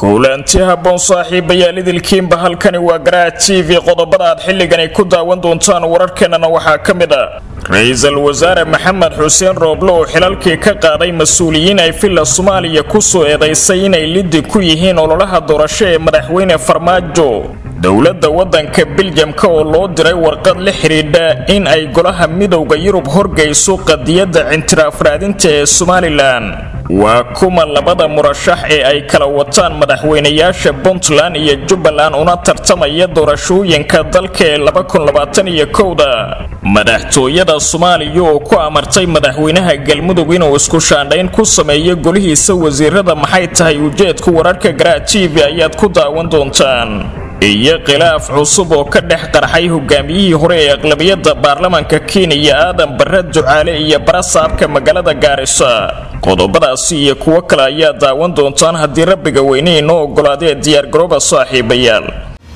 kulanti habboon saaxiibayaal idilkiinba halkani waa garaa t v qodobada aad xilligani ku daawan doontaan wararkeenana waxaa ka mid ah ra-iisul wasaare maxamed xuseen rooble oo xilalkii ka qaaday mas-uuliyiin ay villa soomaaliya kusoo eedaysay inay liddi ku yihiin ololaha doorasho ee madaxweyne farmaajo dowladda waddanka biljamka oo loo diray warqad la xidhiidha in ay golaha midowda yurub horgayso qadiyadda cintiraaf raadinta ee somalilan waa kuma labada murashax ee ay kala wataan madaxweynayaasha puntland iyo jubbaland una tartamaya doorashooyinka dalka ee da madaxtooyada soomaaliya oo ku amartay madaxweynaha galmudug inuu isku shaandhayn ku sameeyo golihiisa wasiirada maxay tahay ujeedku wararka garaa t v ayaad ku daawan doontaan iyo khilaaf cusub oo ka dhex qarxay hogaamiyihii hore ee aqlabiyadda baarlamaanka kenya aadan bare ducaale iyo barasaabka magaalada gaarisa qodobadaasi iyo kuwo kale ayaa daawan doontaan haddii rabbiga weyne inoo ogolaadee diyaargarooba saaxiibayaal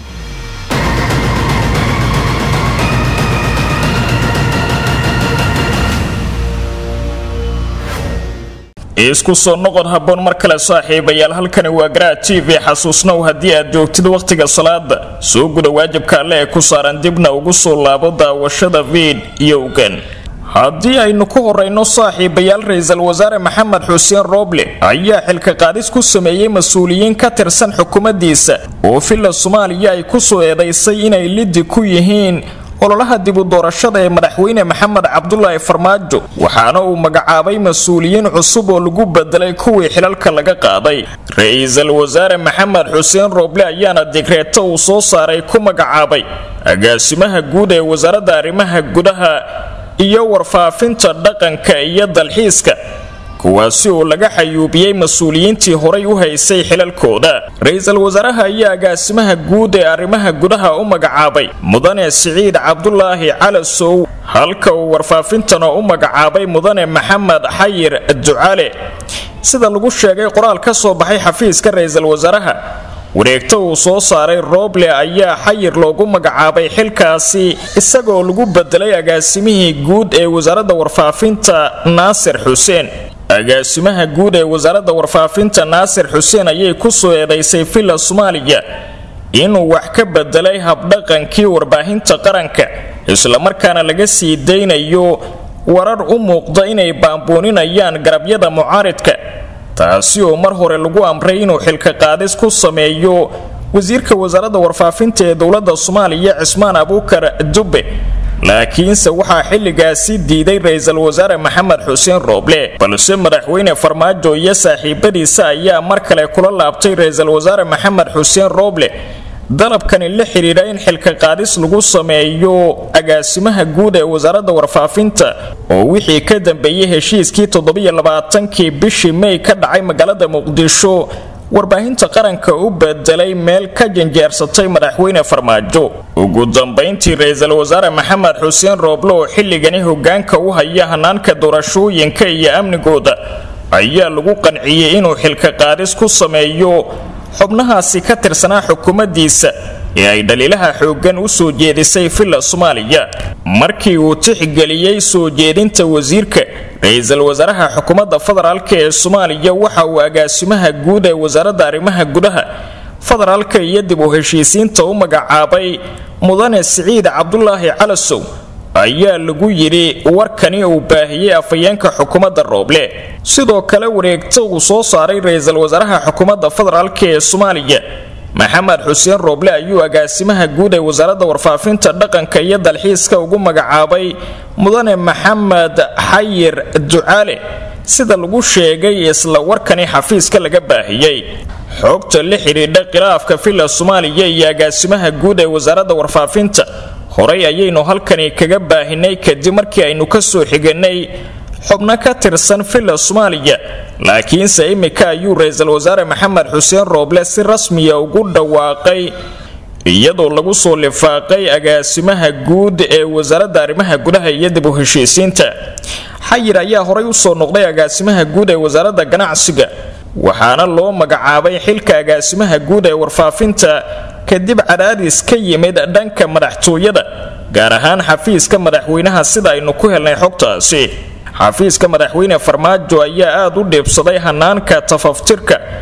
isku soo noqod habboon mar kale saaxiibayaal halkani waa garaa t v xasuusnow haddii aad joogtid wakhtiga salaada soo guda waajibka alle ee ku saaran dibna ugu soo laabo daawashada viid yowgan haddii aynu ku horayno saaxiibayaal ra-iisul wasaare maxamed xuseen rooble ayaa xilka qaadis ku sameeyey mas-uuliyiin ka tirsan xukuumaddiisa oo villa soomaaliya ay kusoo eedaysay inay liddi ku yihiin ololaha dibu doorashada ee madaxweyne maxamed cabdulaahi farmaajo waxaana uu magacaabay mas-uuliyiin cusub oo lagu bedelay kuwii xilalka laga qaaday ra-iisul wasaare maxamed xuseen rooble ayaana digreeto uu soo saaray ku magacaabay agaasimaha guud ee wasaaradda arrimaha gudaha iyo warfaafinta dhaqanka iyo dalxiiska kuwaasi oo laga xayuubiyey mas-uuliyiintii horay u haysay xilalkooda ra-iisul wasaaraha ayaa agaasimaha guud ee arrimaha gudaha u magacaabay mudane siciid cabdulaahi calasow halka uu warfaafintana u magacaabay mudane maxamed xayir ducale sida lagu sheegay qoraal ka soo baxay xafiiska ra-iisul wasaaraha wareegta uu soo saaray rooble ayaa xayir loogu magacaabay xilkaasi isagoo lagu bedelay agaasimihii guud ee wasaaradda warfaafinta naasir xuseen agaasimaha guud ee wasaaradda warfaafinta naasir xuseen ayay kusoo eedaysay villa soomaaliya inuu wax ka bedelay habdhaqankii warbaahinta qaranka islamarkaana laga sii daynayo warar u muuqda inay baambooninayaan garabyada mucaaridka taasi oo mar hore lagu amray inuu xilka qaadis ku sameeyo wasiirka wasaaradda warfaafinta ee dowladda soomaaliya cismaan abuukar dubbe laakiinse waxaa xilligaasi diiday ra-iisul wasaare maxamed xuseen rooble balse madaxweyne farmaajo iyo saaxiibadiisa ayaa mar kale kula laabtay ra-iisul wasaare maxamed xuseen rooble dalabkani la xidhiidha in xilka qaadis lagu sameeyo agaasimaha guud ee wasaaradda warfaafinta oo wixii ka dambeeyey heshiiskii toddobaiyoabaatankii bishii mey ka dhacay magaalada muqdisho warbaahinta qaranka u bedelay meel ka janjeersatay madaxweyne farmaajo ugu dambayntii ra-iisul wasaare maxamed xuseen rooble oo xilligani hogaanka u haya hanaanka doorashooyinka iyo amnigooda ayaa lagu qanciyey inuu xilka qaadis ku sameeyo xubnahaasi ka tirsanaa xukuumaddiisa ee ay dhaliilaha xooggan u soo jeedisay villa soomaaliya markii uu tixgeliyey soo jeedinta wasiirka ra-iisul wasaaraha xukuumadda federaalk ee soomaaliya waxa uu agaasimaha guud ee wasaaradda arrimaha gudaha federaalka iyo dib u heshiisiinta u magacaabay mudane siciid cabdulaahi calasow ayaa lagu yidhi warkani uu baahiyey afhayeenka xukuumadda rooble sidoo kale wareegta uu soo saaray ra-iisul wasaaraha xukuumadda federaalk ee soomaaliya maxamed xuseen rooble ayuu agaasimaha guud ee wasaaradda warfaafinta dhaqanka iyo dalxiiska ugu magacaabay mudane maxamed xayir ducaale sida lagu sheegay isla warkani xafiiska laga baahiyey xogta la xidhiidha khilaafka villa soomaaliya iyo agaasimaha guud ee wasaaradda warfaafinta horey ayaynu halkani kaga baahinay kadib markii aynu ka soo xiganay xubno ka tirsan villa soomaaliya laakiinse imika ayuu ra-iisul wasaare maxamed xuseen rooble si rasmiya ugu dhawaaqay iyadoo lagu soo lifaaqay agaasimaha guud ee wasaaradda arrimaha gudaha iyo dib u heshiisiinta xayir ayaa horay usoo noqday agaasimaha guud ee wasaaradda ganacsiga waxaana loo magacaabay xilka agaasimaha guud ee warfaafinta kadib cadaadis ka yimid dhanka madaxtooyada gaar ahaan xafiiska madaxweynaha sida aynu ku helnay xogtaasi xafiiska madaxweyne farmaajo ayaa aada u dheebsaday hanaanka tafaftirka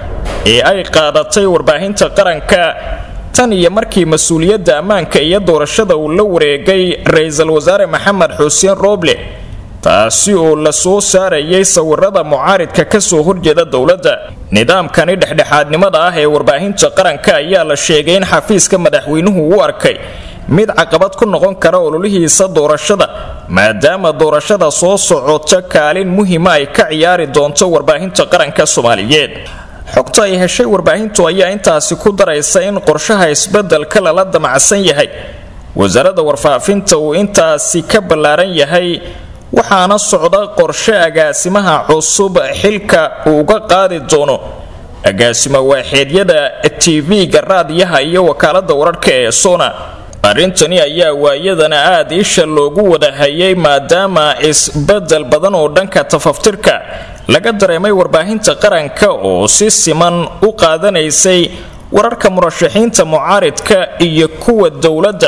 ee ay qaadatay warbaahinta qaranka tan iyo markii mas-uuliyadda ammaanka iyo doorashada uu la wareegay ra-iisul wasaare maxamed xuseen rooble taasi oo la soo saarayay sawirada mucaaridka kasoo horjeeda dowladda nidaamkani dhexdhexaadnimada ah ee warbaahinta qaranka ayaa la sheegay in xafiiska madaxweynuhu u arkay mid caqabad ku noqon kara ololihiisa doorashada maadaama doorashada soo socota kaalin muhiima ay ka ciyaari doonto warbaahinta qaranka soomaaliyeed xogta ay heshay warbaahintu ayaa intaasi ku daraysa in qorshaha isbedelka lala damacsan yahay wasaaradda warfaafinta uu intaasi ka ballaaran yahay waxaana socda qorshe agaasimaha cusub xilka uu uga qaadi doono agaasimo waaxeedyada tv-ga raadiyaha iyo wakaalada wararka ee sona arrintani ayaa waayadana aad isha loogu wada hayay maadaama isbedel badan oo dhanka tafaftirka laga dareemay warbaahinta qaranka oo si siman u qaadanaysay wararka murashaxiinta mucaaridka iyo kuwa dowladda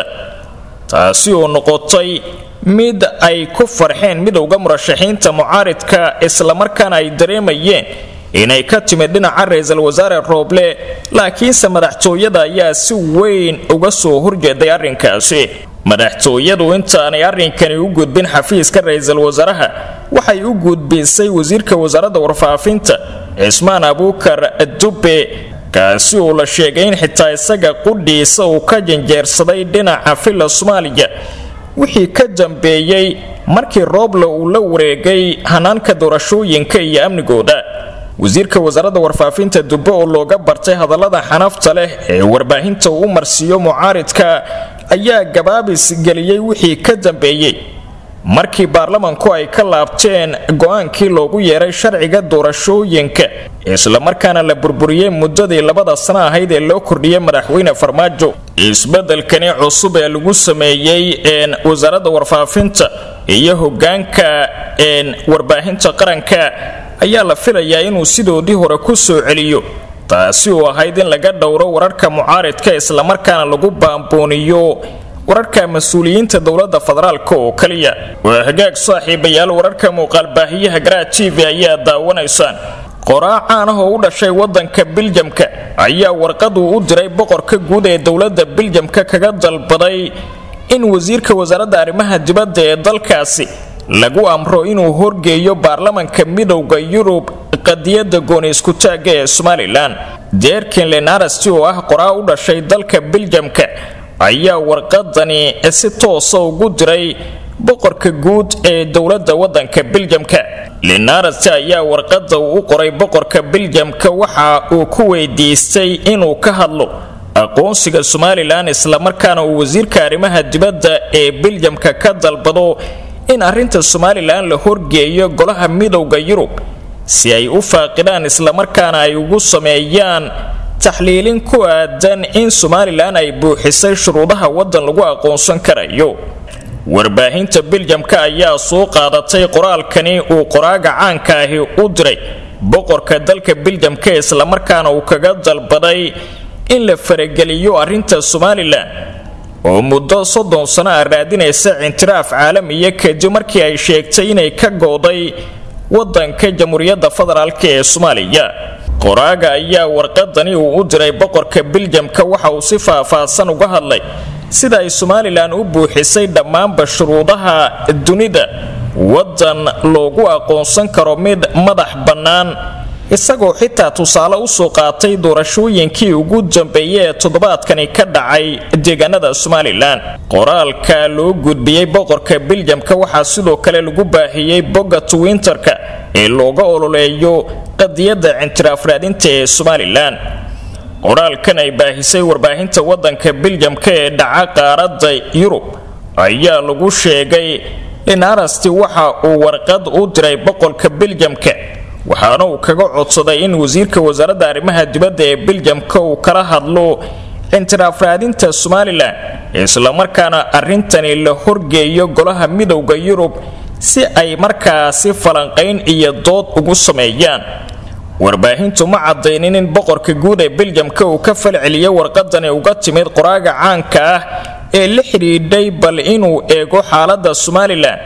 taasi oo noqotay mid ay ku farxeen midowda murashaxiinta mucaaridka islamarkaana ay dareemayeen inay ka timid dhinaca ra-iisul wasaare rooble laakiinse madaxtooyada ayaa si weyn uga soo horjeeday arrinkaasi madaxtooyadu intaanay arrinkani u gudbin xafiiska ra-iisul wasaaraha waxay u gudbisay wasiirka wasaaradda warfaafinta cismaan abuukar dubbe kaasi oo la sheegay in xitaa isaga qudhiisa uu ka janjeersaday dhinaca filla soomaaliya wixii ka dambeeyey markii rooble uu la wareegay hanaanka doorashooyinka iyo amnigooda wasiirka wasaaradda warfaafinta dubbe oo looga bartay hadallada xanafta leh ee warbaahinta uu u marsiiyo mucaaridka ayaa gabaabis geliyey wixii ka dambeeyey markii baarlamanku ay ka laabteen go-aankii loogu yeeray sharciga doorashooyinka islamarkaana la burburiyey muddadii labada sano ahayd ee loo kordhiyey madaxweyne farmaajo isbedelkani cusub ee lagu sameeyey wasaaradda warfaafinta iyo hogaanka warbaahinta qaranka ayaa la filayaa inuu sidoodii hore ku soo celiyo taasi oo ahayd in laga dhowro wararka mucaaridka islamarkaana lagu baambooniyo wararka mas-uuliyiinta dowladda federaalk oo kaliya waa hagaag saaxiibayaal wararka muuqaalbaahiyaha garaa t v ayaa daawanaysaan qoraa caan ah oo u dhashay wadanka biljamka ayaa warqaduu u diray boqorka guud ee dowladda biljamka kaga dalbaday in wasiirka wasaaradda arrimaha dibadda ee dalkaasi lagu amro inuu horgeeyo baarlamanka midowda yurub qadiyadda gooni iskutaagga ee somalilan deerkin lenarasti oo ah qoraa u dhashay dalka biljamka ayaa warqadani si toosa ugu diray boqorka guud ee dowladda wadanka biljamka lenarasti ayaa warqada uu u qoray boqorka biljamka waxa uu ku weydiistay inuu ka hadlo aqoonsiga somalilan islamarkaana uu wasiirka arrimaha dibadda ee biljamka ka dalbado in arrinta somalilan la horgeeyo golaha midowda yurub si ay u faaqidaan islamarkaana ay ugu sameeyaan taxliilin ku aadan in somalilan ay buuxisay shuruudaha waddan lagu aqoonsan karayo warbaahinta biljamka ayaa soo qaadatay qoraalkani uu qoraaga caanka ahi u diray boqorka dalka biljamka islamarkaana uu kaga dalbaday in la farageliyo arrinta somalilan oo muddo soddon sano ah raadinaysa cintiraaf caalamiya kadib markii ay sheegtay inay ka gooday wadanka jamhuuriyadda federaalk ee soomaaliya qoraaga ayaa warqadani uu u diray boqorka biljamka waxa uu si faah-faahsan uga hadlay sida ay somalilan u buuxisay dhammaanba shuruudaha dunida waddan loogu aqoonsan karo mid madax bannaan isagoo xitaa tusaale usoo qaatay doorashooyinkii ugu dambeeyey ee toddobaadkani ka dhacay deegaanada somalilan qoraalka loo gudbiyey boqorka biljamka waxaa sidoo kale lagu baahiyey bogga twinterka ee looga ololeeyo qadiyadda cintiraaf raadinta ee somalilan qoraalkan ay baahisay warbaahinta wadanka biljamka ee dhaca qaaradda yurub ayaa lagu sheegay in arasti waxa uu warqad u diray boqorka biljamka waxaana uu kaga codsaday in wasiirka wasaaradda arrimaha dibadda ee biljamka uu kala hadlo cintiraaf raadinta somalilan islamarkaana arrintani la horgeeyo golaha midowda yurub si ay markaasi falanqayn iyo dood ugu sameeyaan warbaahintu ma cadaynin in boqorka guud ee biljamka uu ka falceliyay warqadani uga timid qoraaga caanka ah ee la xidhiidhay bal inuu eego xaaladda somalilan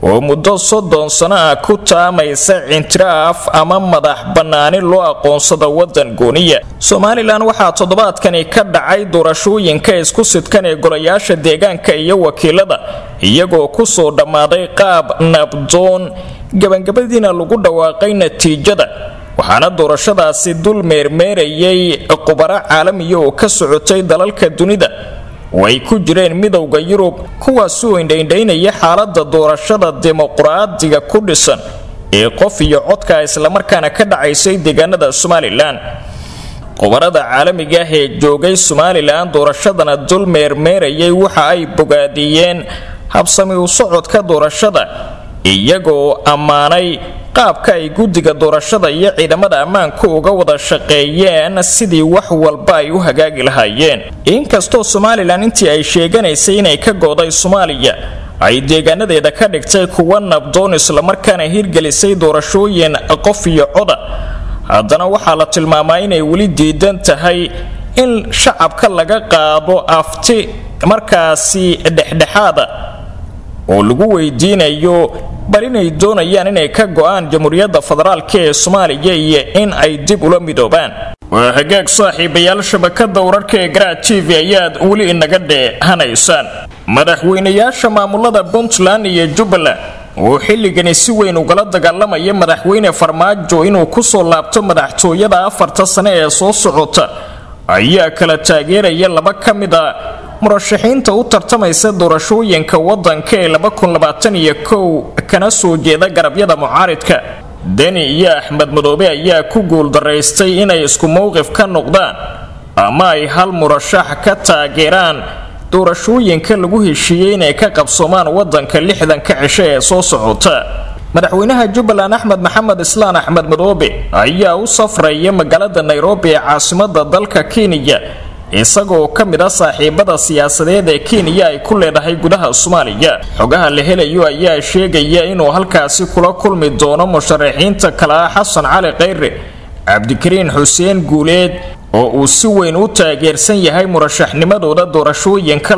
oo muddo soddon sano ah ku taamaysa cintiraaf ama madax bannaani loo aqoonsado waddan gooniya somalilan waxaa toddobaadkani ka dhacay doorashooyinka isku sidkan ee golayaasha deegaanka iyo wakiilada iyagoo kusoo dhammaaday qaab nabdoon gabagabadiina lagu dhawaaqay natiijada waxaana doorashadaasi dul meermeerayay qubaro caalamiya oo ka socotay dalalka dunida oo ay ku jireen midowda yurub kuwaasuu indhaindhaynaya xaalada doorashada dimuqraadiga ku dhisan ee qof iyo codka islamarkaana ka dhacaysay deegaanada somalilan qubarada caalamiga ah ee joogay somalilan doorashadana dul meermeerayay waxa ay bogaadiyeen habsami u socodka doorashada iyagoo ammaanay qaabka ay guddiga doorashada iyo ciidamada ammaanku uga wada shaqeeyeen sidii wax walba ay u hagaagi lahaayeen inkastoo somalilan intii ay sheeganaysay inay ka go'day soomaaliya ay deegaanadeeda ka dhigtay kuwa nabdoon islamarkaana hirgelisay doorashooyin qof iyo coda haddana waxaa la tilmaamaa inay weli diidan tahay in shacabka laga qaado afti markaasi dhexdhexaada oo lagu weydiinayo bal inay doonayaan inay ka go'aan jamhuuriyadda federaalk ee soomaaliya iyo in ay dib ula midoobaan waa hagaag saaxiibayaal shabakada wararka ee garaa t v ayaad weli inaga dheehanaysaan madaxweynayaasha maamulada puntland iyo jubbaland oo xilligani si weyn ugala dagaalamaya madaxweyne farmaajo inuu kusoo laabto madaxtooyada afarta sane ee soo socota ayaa kala taageeraya laba ka mid a murashaxiinta u tartamaysa doorashooyinka wadanka ee kana soo jeeda garabyada mucaaridka deni iyo axmed madoobe ayaa ku guuldaraystay inay isku mowqif ka noqdaan ama ay hal murashax ka taageeraan doorashooyinka lagu heshiiyey inay ka qabsoomaan wadanka lixdanka cisho ee soo socota madaxweynaha jubbaland axmed maxamed islaan axmed madoobe ayaa u safraya magaalada nairobi ee caasimada dalka kenya isagoo ka mid a saaxiibada siyaasadeed ee kenya ay ku leedahay gudaha soomaaliya xogaha la helayo ayaa sheegaya inuu halkaasi kula kulmi doono musharaxiinta kale ah xasan cali khayre cabdikariin xuseen guuleed oo uu si weyn u taageersan yahay murashaxnimadooda doorashooyinka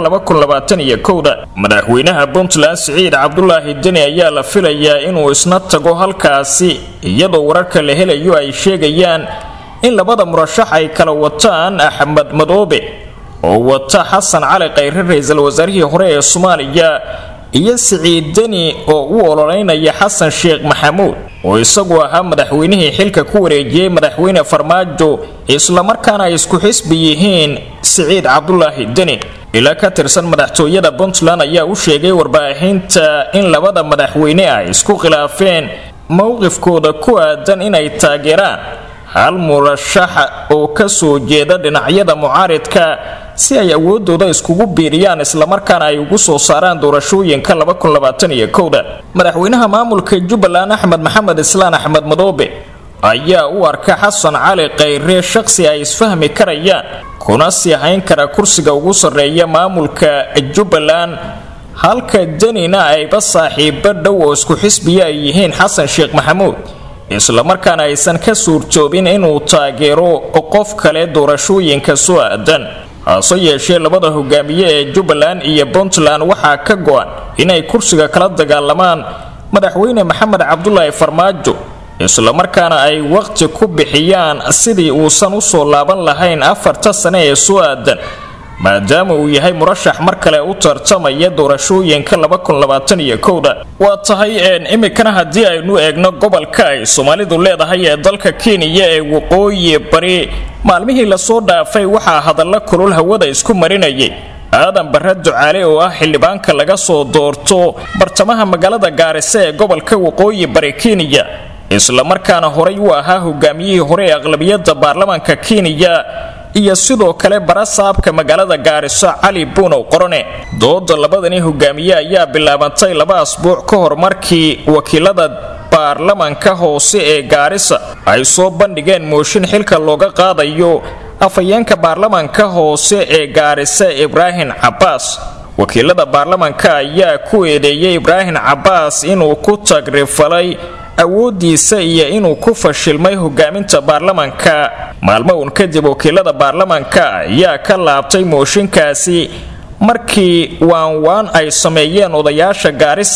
madaxweynaha puntland siciid cabdulaahi deni ayaa la filayaa inuu isna tago halkaasi iyadoo wararka la helayo ay sheegayaan in labada murashax ay kala wataan axmed madoobe oo wata xasan cali khayre ra-iisul wasaarihii hore ee soomaaliya iyo siciid deni oo u ololeynaya xasan sheekh maxamuud oo isagu ahaa madaxweynihii xilka ku wareejiyey madaxweyne farmaajo islamarkaana ay isku xisbi yihiin siciid cabdulaahi deni ilaa ka tirsan madaxtooyada puntland ayaa u sheegay warbaahinta in labada madaxweyne ay isku khilaafeen mowqifkooda ku aadan inay taageeraan hal murashaxa oo ka soo jeeda dhinacyada mucaaridka si ay awoodooda iskugu biiriyaan islamarkaana ay ugu soo saaraan doorashooyinka madaxweynaha maamulka jubbaland axmed maxamed islaan axmed madoobe ayaa u arka xasan cali khayre shaqsi ay isfahmi karayaan kuna sii hayn kara kursiga ugu sarreeya maamulka jubbaland halka denina ayba saaxiibo dhow oo isku xisbiya ay yihiin xasan sheekh maxamuud islamarkaana aysan ka suurtoobin inuu taageero qof kale doorashooyinka soo aadan hase yeeshee labada hogaamiye ee jubbaland iyo puntland waxaa ka go-an inay kursiga kala dagaalamaan madaxweyne maxamed cabdulaahi farmaajo islamarkaana ay waqti ku bixiyaan sidii uusan usoo laaban lahayn afarta sane ee soo aadan maadaama uu yahay murashax mar kale u tartamaya doorashooyinka waa tahay imikana haddii aynu eegno gobolka ay soomaalidu leedahay ee dalka kenya ee waqooyi bari maalmihii lasoo dhaafay waxaa hadalla kulul hawada isku marinayay aadan barre ducaale oo ah xildhibaanka laga soo doorto bartamaha magaalada gaarisa ee gobolka waqooyi bari kenya islamarkaana horay u ahaa hogaamiyihii hore ee aqlabiyadda baarlamaanka kenya iyo sidoo kale barasaabka magaalada gaariso cali buunow qorone dooda labadani hogaamiye ayaa bilaabantay laba asbuuc ka hor markii wakiilada baarlamanka hoose ee gaarisa ay soo bandhigeen mooshin xilka looga qaadayo afhayeenka baarlamanka hoose ee gaarisa ibraahim cabbaas wakiilada baarlamanka ayaa ku eedeeyay ibraahim cabbaas inuu ku tagrifalay awoodiisa iyo inuu ku fashilmay hogaaminta baarlamanka maalmo uun kadib wakiilada baarlamanka ayaa ka laabtay mooshinkaasi markii waanwaan ay sameeyeen odayaasha gaarisa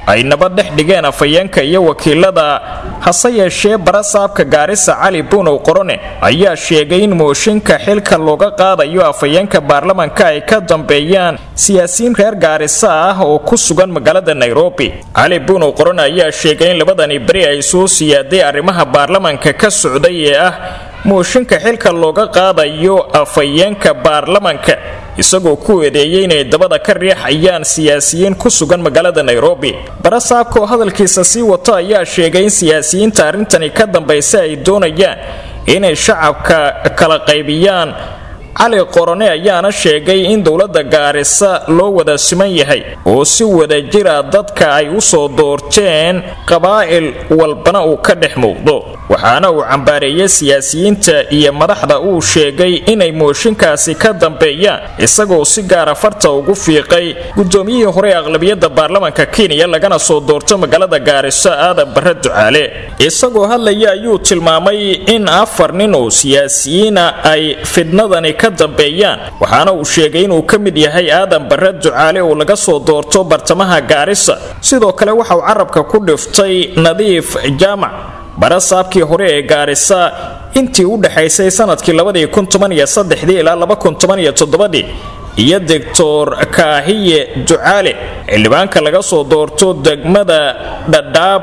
ay nabad dhex dhigeen afhayeenka iyo wakiilada hase yeeshee barasaabka gaarisa cali buunow qorone ayaa sheegay in mooshinka xilka looga qaadayo afhayeenka baarlamanka ay ka dambeeyaan siyaasiyiin reer gaarisa ah oo ku sugan magaalada nairobi cali buunow qorone ayaa sheegay in labadani beri ay soo siyaaday arrimaha baarlamanka ka socday ee ah mooshinka xilka looga qaadayo afhayeenka baarlamanka isagoo ku eedeeyey inay dabada ka riixayaan siyaasiyiin ku sugan magaalada nairobi barasaabka oo hadalkiisa sii wato ayaa sheegay in siyaasiyiinta arrintani ka dambaysa ay doonayaan inay shacabka kala qaybiyaan cali qorone ayaana sheegay in dowladda gaarisa loo wada siman yahay oo si wadajira dadka ay u soo doorteen qabaa'il walbana uu ka dhex muuqdo waxaana uu cambaareeyey siyaasiyiinta iyo madaxda uu sheegay inay mooshinkaasi ka dambeeyaan isagoo si gaara farta ugu fiiqay guddoomiyihii hore ee aqlabiyadda baarlamanka kenya lagana soo doorto magaalada gaariso aadan barre ducaale isagoo hadlaya ayuu tilmaamay in afar nin oo siyaasiyiina ay fidnadani ka dambeeyaan waxaana uu sheegay inuu ka mid yahay aadan barre ducaale oo laga soo doorto bartamaha gaarisa sidoo kale waxa uu carabka ku dhiftay nadiif jaamac barasaabkii hore ee gaarisa intii u dhexaysay sanadkii ilaa iyo doctor kaahiye ducaale xildhibaanka laga soo doorto degmada dhadhaab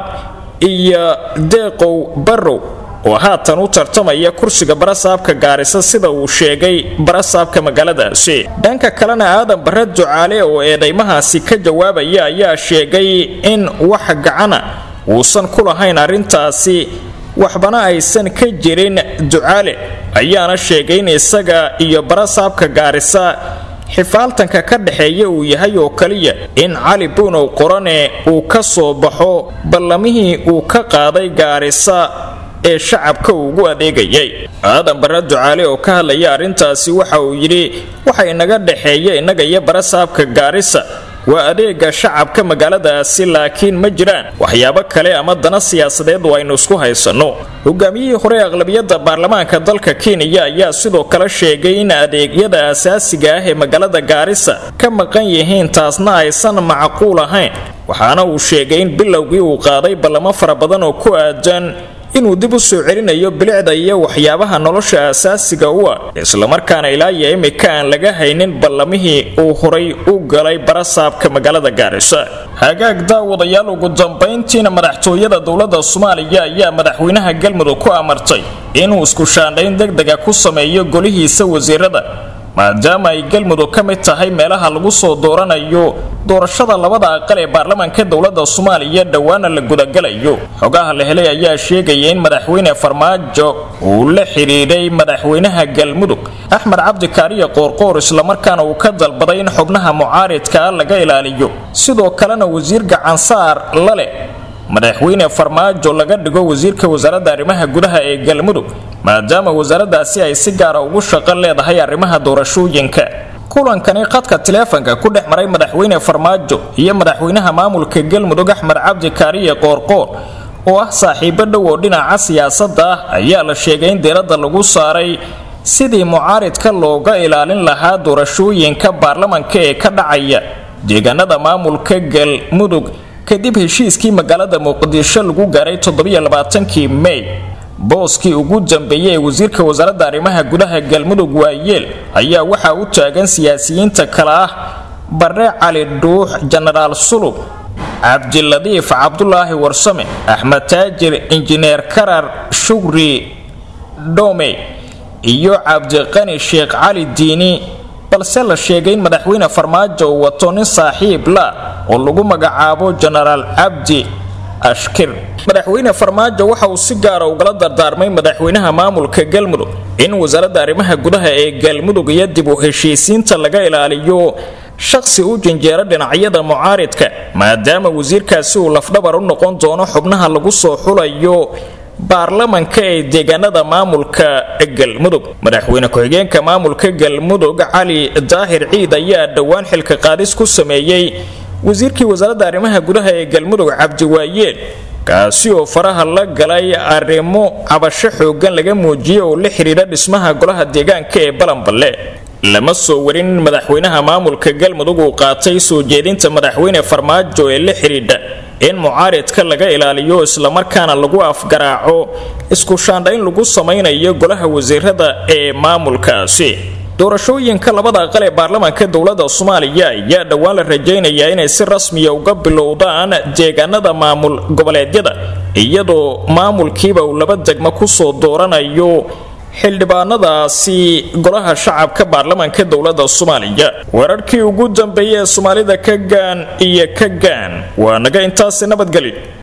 iyo deeqow barrow oo haatan u tartamaya kursiga barasaabka gaarisa sida uu sheegay barasaabka magaaladaasi dhanka kalena aadan barre ducaale oo eedaymahaasi ka jawaabaya ayaa sheegay in wax gacana uusan ku lahayn arrintaasi waxbana aysan ka jirin ducaale ayaana sheegay in isaga iyo barasaabka gaarisa xifaaltanka ka dhexeeya uu yahay oo kaliya in cali buunow qorane uu ka soo baxo ballamihii uu ka qaaday gaarisa ee shacabka ugu adeegayay aadan barre ducaale oo ka hadlaya arrintaasi waxa uu yidhi waxa inaga dhexeeya innaga iyo barasaabka gaarisa waa adeega shacabka magaaladaasi laakiin ma jiraan waxyaabo kale ama dana siyaasadeed oo aynu isku haysanno hogaamiyihii hore aqlabiyadda baarlamaanka dalka kenya ayaa sidoo kale sheegay in adeegyada asaasiga ah ee magaalada gaarisa ka maqan yihiin taasna aysan macquul ahayn waxaana uu sheegay in bilowgii uu qaaday ballamo fara badan oo ku aadan inuu dib u soo celinayo bilicda iyo waxyaabaha nolosha asaasiga u ah islamarkaana ilaa iyo imika aan laga haynin ballamihii uu horay u galay barasaabka magaalada gaarisa hagaag daawadayaal ugu dambayntiina madaxtooyada dowladda soomaaliya ayaa madaxweynaha galmudug ku amartay inuu isku shaandhayn degdega ku sameeyo golihiisa wasiirada maadaama ay galmudug ka mid tahay meelaha lagu soo dooranayo doorashada labada aqal ee baarlamaanka dowladda soomaaliya dhowaana la gudagalayo xogaha la helay ayaa sheegaya in madaxweyne farmaajo uu la xidhiidhay madaxweynaha galmudug axmed cabdi kaariye qoorqoor islamarkaana uu ka dalbaday in xubnaha mucaaridkaa laga ilaaliyo sidoo kalena wasiir gacansaar la leh madaxweyne farmaajo laga dhigo wasiirka wasaaradda arrimaha gudaha ee galmudug maadaama wasaaraddaasi ay si gaara ugu shaqo leedahay arrimaha doorashooyinka kulankani khadka taleefanka ku dhex maray madaxweyne farmaajo iyo madaxweynaha maamulka galmudug axmed cabdi kaariye qoorqoor oo ah saaxiibo dhow oo dhinaca siyaasadda ah ayaa la sheegay in diiradda lagu saaray sidii mucaaridka looga ilaalin lahaa doorashooyinka baarlamanka ee ka dhacaya deegaanada maamulka galmudug kadib heshiiskii magaalada muqdisho lagu gaaray toddobaiyoabaatankii mey booskii ugu dambeeyey ee wasiirka wasaaradda arrimaha gudaha galmudug waayeel ayaa waxaa u taagan siyaasiyiinta kale ah bare cali dhuux jenaraal sulub cabdiladiif cabdulaahi warsame axmed taajir injineer karar shugri dhome iyo cabdiqani sheekh cali diini balse la sheegay in madaxweyne farmaajo uu wato nin saaxiib la oo lagu magacaabo jenaraal cabdi ashkir madaxweyne farmaajo waxa uu si gaara ugala dardaarmay madaxweynaha maamulka galmudug in wasaaradda arrimaha gudaha ee galmudug iyo dib u heshiisiinta laga ilaaliyo shaqsi u janjeera dhinacyada mucaaridka maadaama wasiirkaasi uu lafdhabar u noqon doono xubnaha lagu soo xulayo baarlamanka ee deegaanada maamulka galmudug madaxweyne ku-xigeenka maamulka galmudug cali daahir ciid ayaa dhowaan xilka qaadis ku sameeyey wasiirkii wasaaradda arrimaha gudaha ee galmudug cabdiwaayeel kaasi oo faraha la galay arrimo cabasho xoogan laga muujiyey oo la xidhiidha dhismaha golaha deegaanka ee balanballe lama soo warin in madaxweynaha maamulka galmudug uu qaatay soo jeedinta madaxweyne farmaajo ee la xidhiidha in mucaaridka laga ilaaliyo islamarkaana lagu afgaraaco isku shaandhayn lagu samaynayo golaha wasiirada ee maamulkaasi doorashooyinka labada aqal ee baarlamaanka dowladda soomaaliya ayaa dhowaan la rajaynayaa inay si rasmiya uga bilowdaan deegaanada maamul goboleedyada iyadoo maamulkiiba uu laba degmo kusoo dooranayo xildhibaanadaasi golaha shacabka baarlamaanka dowladda soomaaliya wararkii ugu dambeeyey ee soomaalida ka gaan iyo ka gaan waa naga intaasi nabadgelyo